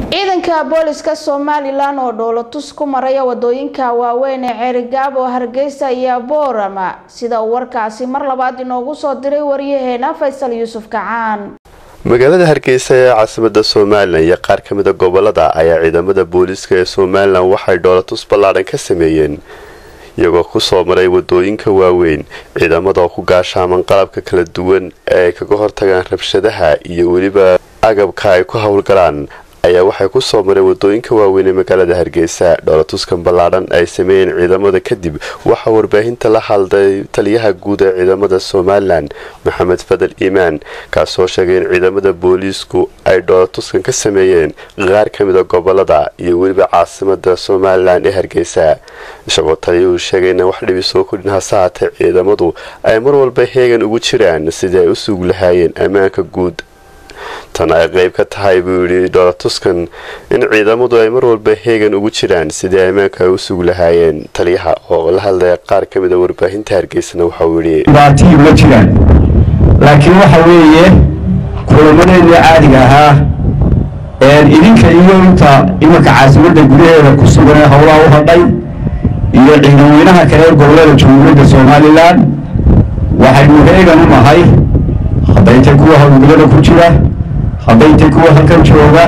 ciidanka booliska somalilan oo dhoolatus ku maraya wadooyinka waaweyn ee ceerigaabo hargeysa iyo boorama sida uu warkaasi mar labaad inoogu soo diray waryaheena faysal yuusuf kacaan magaalada hargeysa ee caasimada somalilan iyo qaar ka mida gobolada ayaa ciidamada booliiska ee somalilan waxay dhoolatus ballaadhan ka sameeyeen iyagoo kusoo maray wadooyinka waaweyn ciidamada oo ku gaashaaman qalabka kala duwan ee ay kaga hortagaan rabshadaha iyo weliba agabka ay ku howlgalaan ayaa waxay kusoo mareen wadooyinka waaweyn ee magaalada hargeysa dhoolatuskan ballaadhan ay sameeyeen ciidamada kadib waxaa warbaahinta la hadlay taliyaha guud ee ciidamada somalilan maxamed fadal iimaan kaasoo sheegay in ciidamada booliisku ay dhoolatuskan ka sameeyeen qaar ka mida gobolada iyo weliba caasimada somalilan ee hargeysa isagoo taliyuhu sheegay inaan wax dhibi soo kordhin hase haatee ciidamadu ay mar walba heegan ugu jiraan sidii ay u suug lahaayeen ammaanka guud tan ay qeyb ka tahay buu yidhi dhoolatuskan in ciidamadu ay mar walba heegan ugu jiraan sidii ammaanka ay u suug lahaayeen taliyaha oo la hadlaya qaar ka mida warbaahinta hargeysana waxauu yidhi dhibaatiyi ma jiraan laakiin waxa weeye kulamadeennii caadiga ahaa idinka iyo inta imanka caasimadda gudaheeda ku sugan ee howlaha u hadhay iyo ciidan weynaha kale ee gobolada jamhuuriyadda somalilan waxaynu heegan u nahay hadday tay kuwa howlgallada ku jira hadday tay kuwa halkan jooga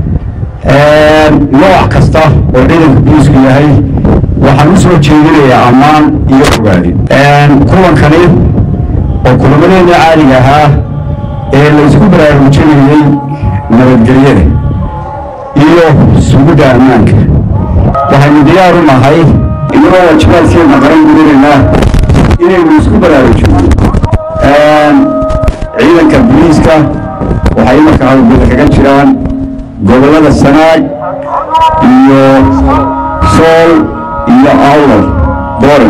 nooc kasta oo ciidanka booliisku yahay waxaan u soo jeedinayaa ammaan iyo ogaadin kulankani oo kulamadeena caadiga ahaa ee la isku baraarujinayey nabadgelyada iyo sugidda ammaanka waxaynu diyaar u nahay inagoo wajibaadkeena qaran gudanaynaa inaynu isku baraarujino ciidanka booliiska waxay imarka howlgada kaga jiraan gobollada sanaag iyo sool iyo awlal boran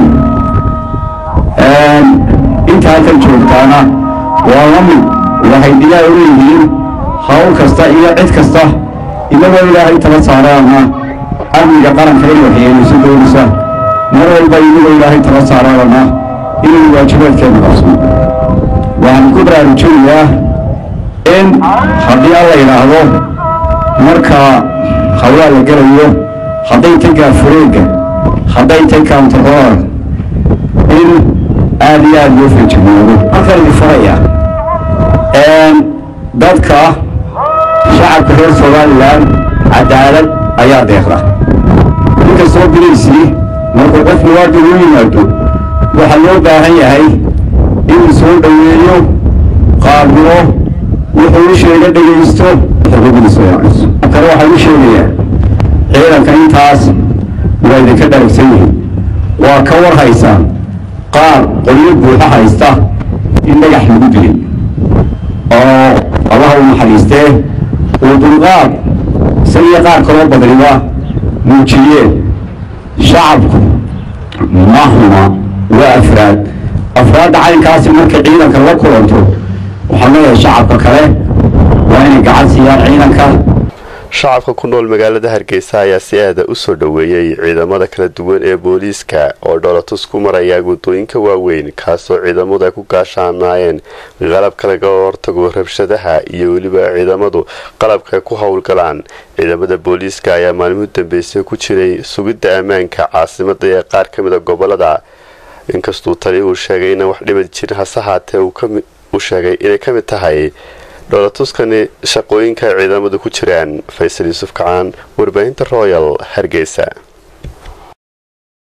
inta halkan joogtaana waa la mid waxay diyaar u leeyihiin hawl kasta iyo cid kasta inagoo ilaahay tala saaraana amniga qaranka in waxyeelayso doonaysa mar walba inagoo ilaahay tala saaraana inaynu waajibaadkeena qabsano waxaan ku baraarujinayaa in haddii alla yidhaahdo marka hawlaa la gelayo hadday tay gaafureegga hadday tay kauntaroor in aada iyo aada loo feejignaado halkan idin faraya dadka shacabka reer somalilan cadaalad ayaa deeqda inkastoo bilaysii markuu qof muwaadin u yimaado waxaa loo baahan yahay inuu soo dhoweeyo qaabilo wuxuu u sheega dhegaysto xuquuqdiisa waaciso kale waxaan u sheegayaa ciidanka intaas waa idinka dharagsan yihiin waa ka war haysaan qaar qolyo buuxo haysta in dhagax lagu dilay oo allaha u naxariistee uu dulqaad isagiyo qaar kaloo badniba muujiyeen shacabku ma huma waa afraad afraadda caynkaasi markay ciidanka la kulanto waxaan leeyahay shacabka kale waa inay gacan siiyaan ciidanka shacabka ku nool magaalada hargeysa ayaa si aada u soo dhoweeyey ciidamada kala duwan ee booliiska oo dhoolatus ku maraya wadooyinka waaweyn kaasoo ciidamadu ay ku gaashaanaayeen qalabka laga hortago rabshadaha iyo weliba ciidamadu qalabka ay ku howlgalaan ciidamada booliiska ayaa maalmuhu dambeysay ku jiray sugidda ammaanka caasimada ee qaar ka mida gobolada inkastuu taliyuhu sheegay inaan wax dhibad jirin hase haatee uu sheegay inay ka mid tahay dhoolatuskani shaqooyinka ciidamadu ku jiraan faysal yuusuf kacaan warbaahinta royal hargeysa